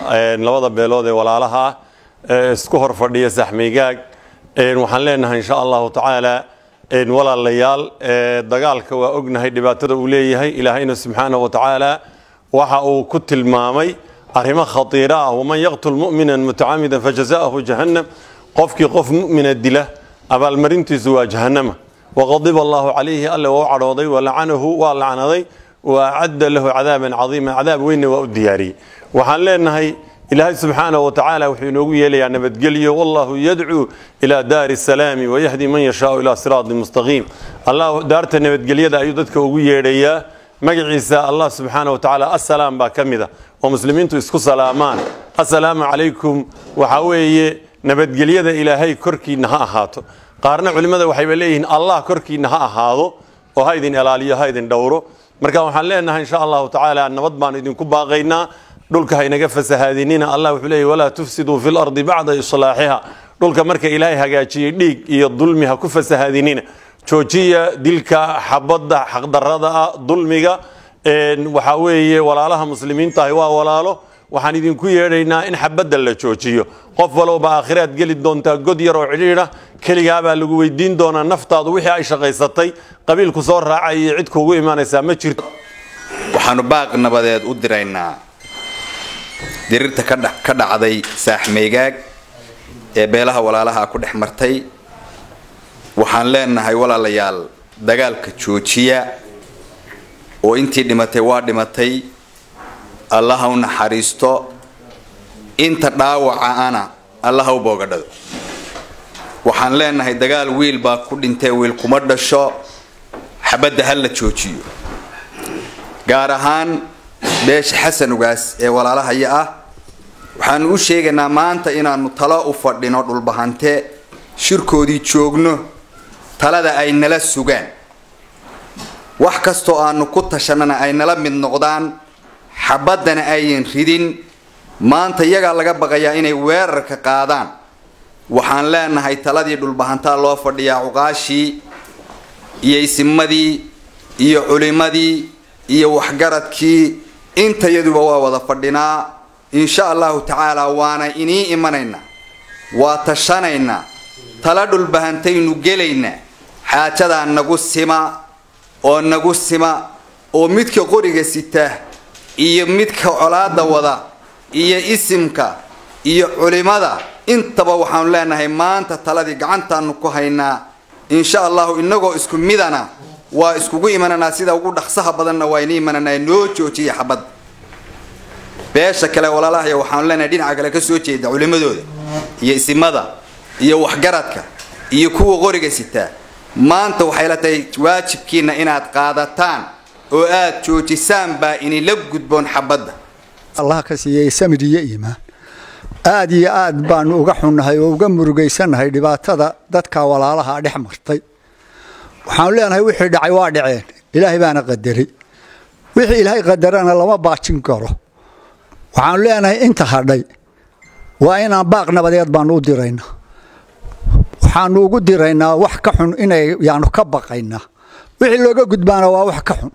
labada beelood ee walaalaha ah ee isku hor fadhiya saxmaygaag waxaan leenahay insha allahu tacaala walaalayaal dagaalka waa ognahay dhibaatada uu leeyahay ilaahayna subxaanahu wa tacaala waxa uu ku tilmaamay arrimo khatiira ah waman yaqtul mu'minan mutacamidan fajazaahu jahannam qofkii qof mu'mina dila abaalmarintiisu waa jahannama waqadiba allahu calayhi alle waa u cadhooday walacanahu waa lacnaday wa acadda lahu cadaaban cadiima cadaab weynna waa u diyaariyey waxaan leenahay ilaahay subxaanahu wa tacaala wuxuu inoogu yeelayaa nabadgelyo wallahu yadcuu ilaa daari salaami wayahdi man yashaau ilaa siraati mustaqiim allah daarta nabadgelyada ayuu dadka ugu yeedhayaa magaciisa allah subxaana wa tacaala assalaam baa ka mid a oo muslimiintu isku salaamaan assalaamu calaykum waxaa weeye nabadgelyada ilaahay korkiinna ha ahaato qaarna culimmada waxayba leeyihiin allah korkiinna ha ahaado oo ha idin ilaaliyo ha idin dhowro marka waxaan leenahay insha allahu tacaala nabad baan idinku baaqaynaa dhulka haynaga fasahaadinina allah wuxuu leeyahy walaa tufsiduu fi lardi bacda islaaxiha dhulka marka ilaahay hagaajiyey dhiig iyo dulmi ha ku fasahaadinina joojiya dilka xabadda xaqdarada ah dulmiga waxaa weeye walaalaha muslimiintahi waa walaalo waxaan idinku yeedhaynaa in xabadda la joojiyo qof walowba aakhiraad geli doontaa god yar oo cidhiidha keligaabaa lagu weydiin doonaa naftaadu wixii ay shaqaysatay qabiilku soo raacay iyo cid kuugu imaanaysaa ma jirto waxaanu baaq nabadeed u diraynaa dirirta ka dhacday saaxmaygaag ee beelaha walaalaha ku dhex martay waxaan leenahay walaalayaal dagaalka joojiya oo intii dhimatay waa dhimatay allaha u naxariisto inta dhaawaca ana allaha u boogadhado waxaan leenahay dagaal wiil baa ku dhintay wiil kuma dhasho xabadda ha la joojiyo gaar ahaan beesha xasanugaas ee walaalahaya ah waxaanu u sheegaynaa maanta inaanu talo u fadhino dhulbahante shirkoodii joogno talada ay nala sugaan wax kastoo aanu ku tashanana ay nala mid noqdaan xabaddana ayan ridin maanta iyagaa laga baqayaa inay weerarka qaadaan waxaan leenahay taladii dhulbahantaa loo fadhiyaa cuqaashii iyo isimadii iyo culimadii iyo waxgaradkii intayaduba waa wada fadhinaa insha allahu tacaala waana inii imanaynaa waa tashanaynaa tala dhulbahantaynu gelaynaa xaajadaa nagu sima oo nagu sima oo midka qoriga sita iyo midka colaada wada iyo isimka iyo culimada intaba waxaanu leenahay maanta taladii gacantaanu ku haynaa insha allahu inagoo isku midana waa iskugu imananaa sida ugu dhaqsaha badanna waa ini imananaa noo joojiya xabad beesha kale walaalahaya waxaanu leenahay dhinaca kale kasoo jeeda culimadooda iyo isimada iyo waxgaradka iyo kuwa qoriga sitaa maanta waxay la tahay waajibkiina inaad qaadataan oo aad joojisaan baa inila gudboon xabadda allah ka siiyey samir iyo iimaan aad iyo aad baanu uga xunnahay oo uga murugaysannahay dhibaatada dadka walaalaha dhex martay waxaanu leenahay wixii dhacay waa dhaceen ilaahay baana qadaray wixii ilaahay qadarana lama baajin karo waxaanu leenahay inta hadhay waa inaan baaq nabadeed baanu u diraynaa waxaanu ugu diraynaa wax ka xun inay yaanu ka baqaynaa wixii looga gudbaana waa wax ka xun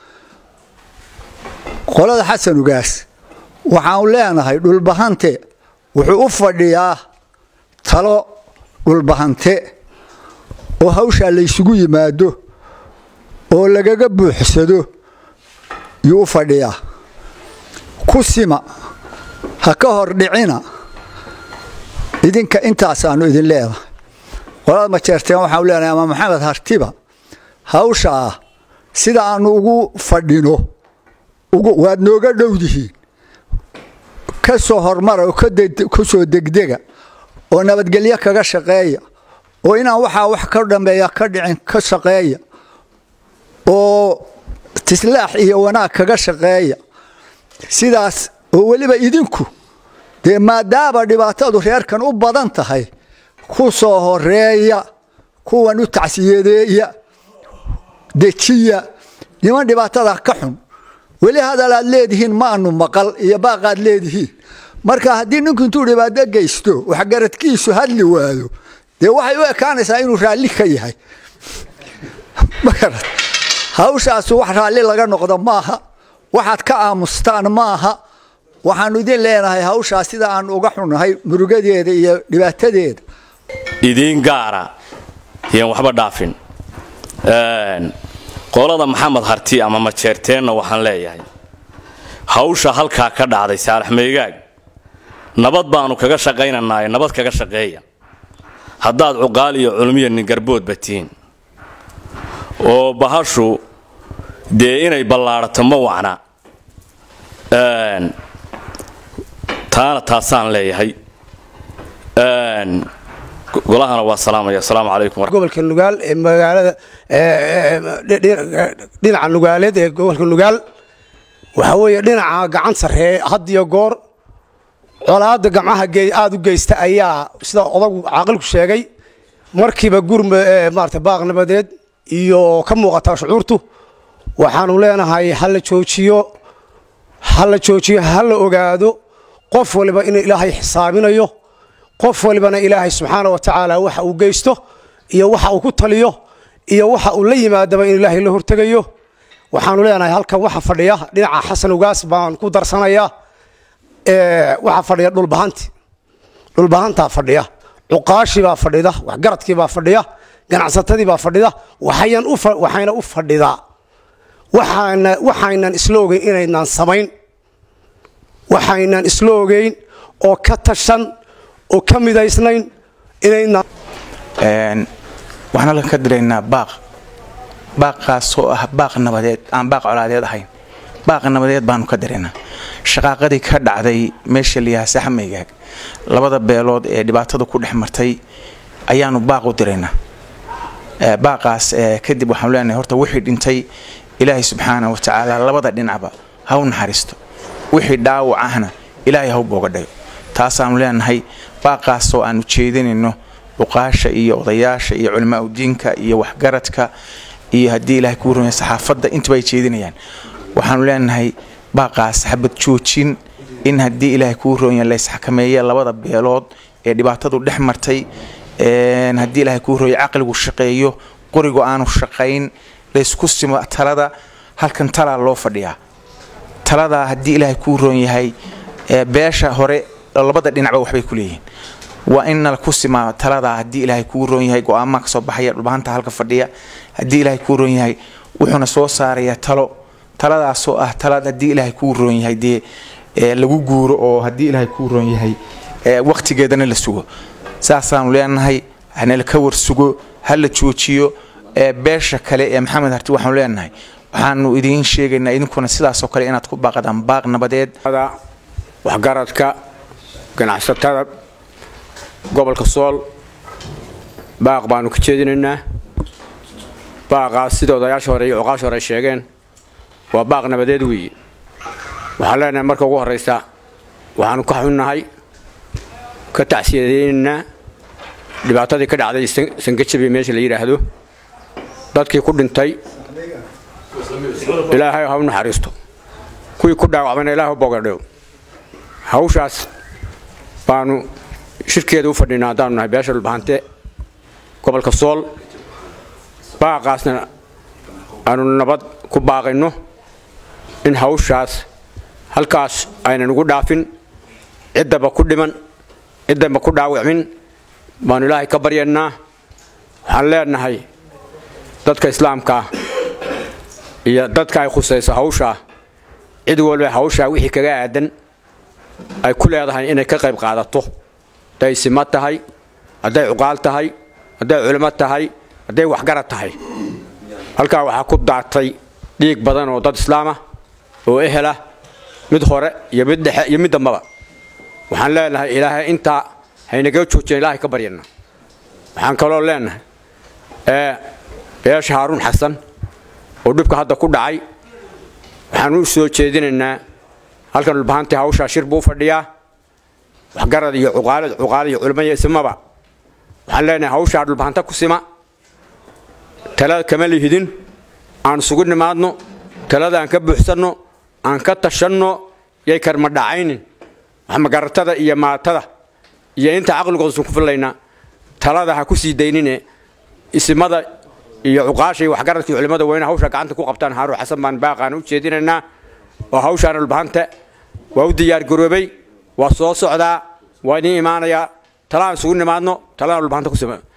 qolada xasanugaas waxaanu leenahay dhulbahante wuxuu u fadhiyaa talo dhulbahante oo hawshaa laysugu yimaado oo lagaga buuxsado yuu u fadhiyaa ku sima ha ka hor dhicina idinka intaasaanu idin leedahay qolada majeerteen waxaanu leenahay ama maxamed hartiba hawshaa sida aanu ugu fadhino waad nooga dhowdihiin ka soo hormara oo ku soo degdega oo nabadgelyo kaga shaqeeya oo inaan waxaa wax ka dhambeeya ka dhicin ka shaqeeya oo tislaax iyo wanaag kaga shaqeeya sidaas oo weliba idinku dee maadaama dhibaatadu reerkan u badan tahay ku soo horeeya kuwan u tacsiyadeeya dejiya niman dhibaatada ka xun weli hadal aad leedihiin maanu maqal iyo baaqaad leedihiin marka haddii ninku intuu dhibaato geysto waxgaradkiisu hadli waado dee waxay u ekaanaysaa inuu raalli ka yahay magarad hawshaasu wax raalli laga noqdo maaha waxaad ka aamustaan maaha waxaanu idin leenahay hawshaas sida aanu uga xunnahay murugadeeda iyo dhibaatadeeda idiin gaara yaan waxba dhaafin qolada maxamed harti ama majeerteenna waxaan leeyahay hawsha halkaa ka dhacday saalax meegaag nabad baanu kaga shaqaynanaaye nabad kaga shaqeeya haddaad cuqaal iyo culmiya ningarboodba tihiin oo bahashu dee inay ballaadhato ma wacna taana taasaan leeyahay golahana waa salaamaya asalaamu calaykum gobolka nugaal ee magaalada dhinaca nugaaleed ee gobolka nugaal waxaa weeye dhinaca gacan sarree had iyo goor colaadda gamcaha aada u geysta ayaa sida odagu caaqilku sheegay markiiba gurma maarata baaq nabadeed iyo ka muuqataa shucuurtu waxaanu leenahay hala joojiyo hala joojiyo hala ogaado qof waliba inuu ilaahay xisaabinayo qof walibana ilaahay subxaana wa tacaala waxa uu geysto iyo waxa uu ku taliyo iyo waxa uu la yimaadaba in ilaahay la hortegayo waxaanu leenahay halkan waxa fadhiya dhinaca xasan ugaas baan ku darsanayaa waxaa fadhiya dhulbahanti dhulbahantaa fadhiya cuqaashibaa fadhida waxgaradkiibaa fadhiya ganacsatadiibaa fadhida waxayna u fadhidaa waxaynan isla ogeyn inaynaan samayn waxaynan isla ogeyn oo ka tashan oo ka midaysnayn inaynaan waxaan halkan ka diraynaa baaq baaqaasoo ah baaq nabadeed aan baaq colaadeed ahayn baaq nabadeed baanu ka diraynaa shaqaaqadii ka dhacday meesha layaha saxmaygaag labada beelood ee dhibaatada ku dhex martay ayaanu baaq u diraynaa baaqaas kadib waxaanu leenahay horta wixii dhintay ilaahay subxaana wa tacaala labada dhinacba ha u naxariisto wixii dhaawac ahna ilaahay ha u boogadhayo taasaanu leenahay baaqaasoo aanu jeedinayno cuqaasha iyo odayaasha iyo culimaa udiinka iyo waxgaradka iyo haddii ilahay kuu rumaya saxaafadda intuba ay jeedinayaan waxaanu leenahay baaqaas xabad joojin in haddii ilaahay kuu roonya laysxakameeya labada beelood ee dhibaatadu dhex martay haddii ilaahay kuu rooya caqligu shaqeeyo qorigu aanu shaqayn laysku simo talada halkan talaa loo fadhiyaa taladaa haddii ilaahay kuu roon yahay beesha hore labada dhinacba waxbay ku leeyihiin waa in nala ku simaa taladaa haddii ilaahay kuu roon yahay go-aamaa kasoo baxaya dhulbahanta halka fadhiya haddii ilaahay kuu roon yahay wuxuuna soo saarayaa talo taladaasoo ah talad haddii ilaahay kuu roon yahay dee lagu guuro oo haddii ilaahay kuu roon yahay waqtigeedana la sugo saasaanu leenahay hanala ka warsugo ha la joojiyo beesha kale ee maxamed harti waxaanu leenahay waxaanu idiin sheegaynaa idinkuna sidaasoo kale inaad ku baaqadaan baaq nabadeed waxgaradka ganacsatada gobolka sool baaq baanu ka jeedinaynaa baaqaas sida odayaasha hore iyo cuqaasha hore ay sheegeen waa baaq nabadeed weeye waxaan leenahay marka ugu horraysa waxaanu ka xunnahay ka tacsiyadaynaynaa dhibaatadii ka dhacday sangajabi meesha la yidhaahdo dadkii ku dhintay ilaahay ha u naxariisto kuwii ku dhaawacmayna ilaah u bogadhew hawshaas baanu shirkeeda u fadhinaa haddaanu nahay beesha dhulbahante gobolka sool baaqaasna aanu nabad ku baaqayno in hawshaas halkaas aynan ugu dhaafin ciddaba ku dhiman ciddaba ku dhaawacmin baanu ilaahay ka baryaynaa waxaan leenahay dadka islaamkaa iyo dadka ay khusayso hawshaa cid walba hawshaa wixii kaga aadan ay ku leedahay inay ka qayb qaadato hadday sima tahay hadday cuqaal tahay hadday culimo tahay hadday waxgarad tahay halkaa waxaa ku daatay dhiig badan oo dad islaamah oo ehela mid hore iyo mid dhexe iyo mid dambaba waxaan leenahay ilaahay intaa haynaga joojina ilaahay ka baryana waxaan kaloo leenahay ee beesha haaruun xasan oo dhibka hadda ku dhacay waxaan u soo jeedinaynaa halkan dhulbahantii hawshaa shir buu fadhiyaa waxgarad iyo cuqaalad cuqaal iyo culimo iyo ismaba waxaan leenahay hawshaa dhulbahanta ku sima talada kama lihidin aan isugu nimaadno talada aan ka buuxsanno aan ka tashanno yay karma dhacaynin waxmagaratada iyo maatada iyo inta caqligoodasun ku fillaynaa talada ha ku sii daynine isimada iyo cuqaasha iyo waxgaradka iyo culimmada weyne hawshaa gacanta ku qabtaan haaruun xasan baan baaqaan u jeedinaynaa oo hawshaana dhulbahanta waa u diyaargaroobay waa soo socdaa waa idiin imaanayaa talaan isugu nimaadno talaan dhulbahanta ku